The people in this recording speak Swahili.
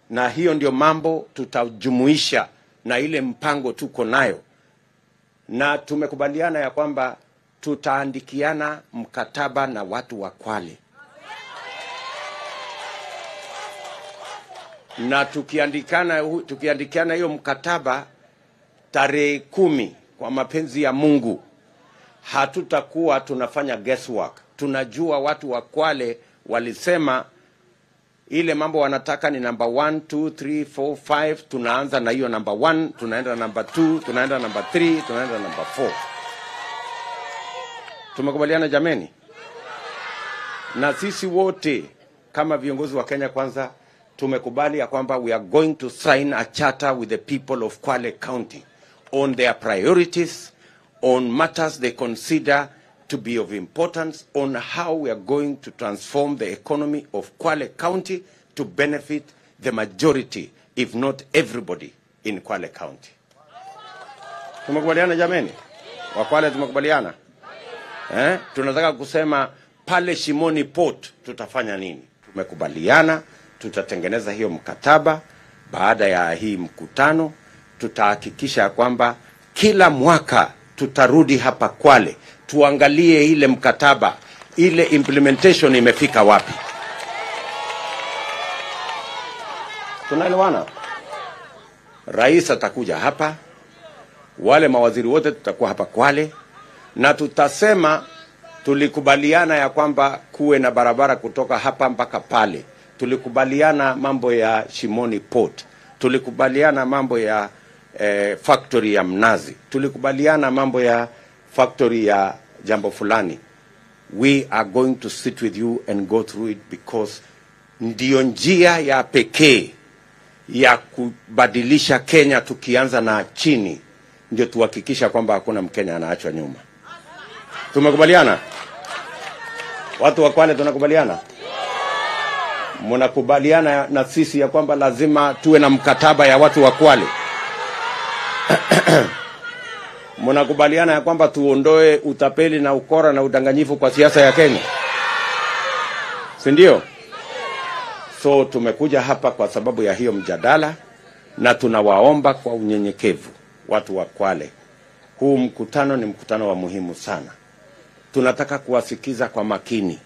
na hiyo ndio mambo tutajumuisha na ile mpango tuko nayo, na tumekubaliana ya kwamba tutaandikiana mkataba na watu wa Kwale, na tukiandikana tukiandikiana hiyo mkataba tarehe kumi, kwa mapenzi ya Mungu, hatutakuwa tunafanya guesswork. Tunajua watu wa Kwale walisema ile mambo wanataka ni namba 1 2 3 4 5 tunaanza na hiyo namba 1 tunaenda namba 2 tunaenda namba 3 tunaenda namba 4 tumekubaliana jameni na sisi wote kama viongozi wa Kenya kwanza tumekubali ya kwamba we are going to sign a charter with the people of Kwale County on their priorities on matters they consider to be of importance on how we are going to transform the economy of Kwale County to benefit the majority, if not everybody, in Kwale County. Tumekubaliana jameni? Wa Kwale tumekubaliana? Eh? Tunataka kusema pale Shimoni Port tutafanya nini? Tumekubaliana tutatengeneza hiyo mkataba. Baada ya hii mkutano, tutahakikisha kwamba kila mwaka tutarudi hapa Kwale tuangalie ile mkataba, ile implementation imefika wapi. Tunaelewana? Rais atakuja hapa, wale mawaziri wote tutakuwa hapa Kwale, na tutasema tulikubaliana ya kwamba kuwe na barabara kutoka hapa mpaka pale. Tulikubaliana mambo ya Shimoni Port, tulikubaliana mambo ya eh, factory ya mnazi, tulikubaliana mambo ya factory ya jambo fulani. We are going to sit with you and go through it because ndiyo njia ya pekee ya kubadilisha Kenya, tukianza na chini, ndio tuhakikisha kwamba hakuna Mkenya anaachwa nyuma. Tumekubaliana watu wa Kwale, tunakubaliana mnakubaliana na sisi ya kwamba lazima tuwe na mkataba ya watu wa Kwale mnakubaliana ya kwamba tuondoe utapeli na ukora na udanganyifu kwa siasa ya Kenya, si ndio? So tumekuja hapa kwa sababu ya hiyo mjadala, na tunawaomba kwa unyenyekevu watu wa Kwale, huu mkutano ni mkutano wa muhimu sana. Tunataka kuwasikiza kwa makini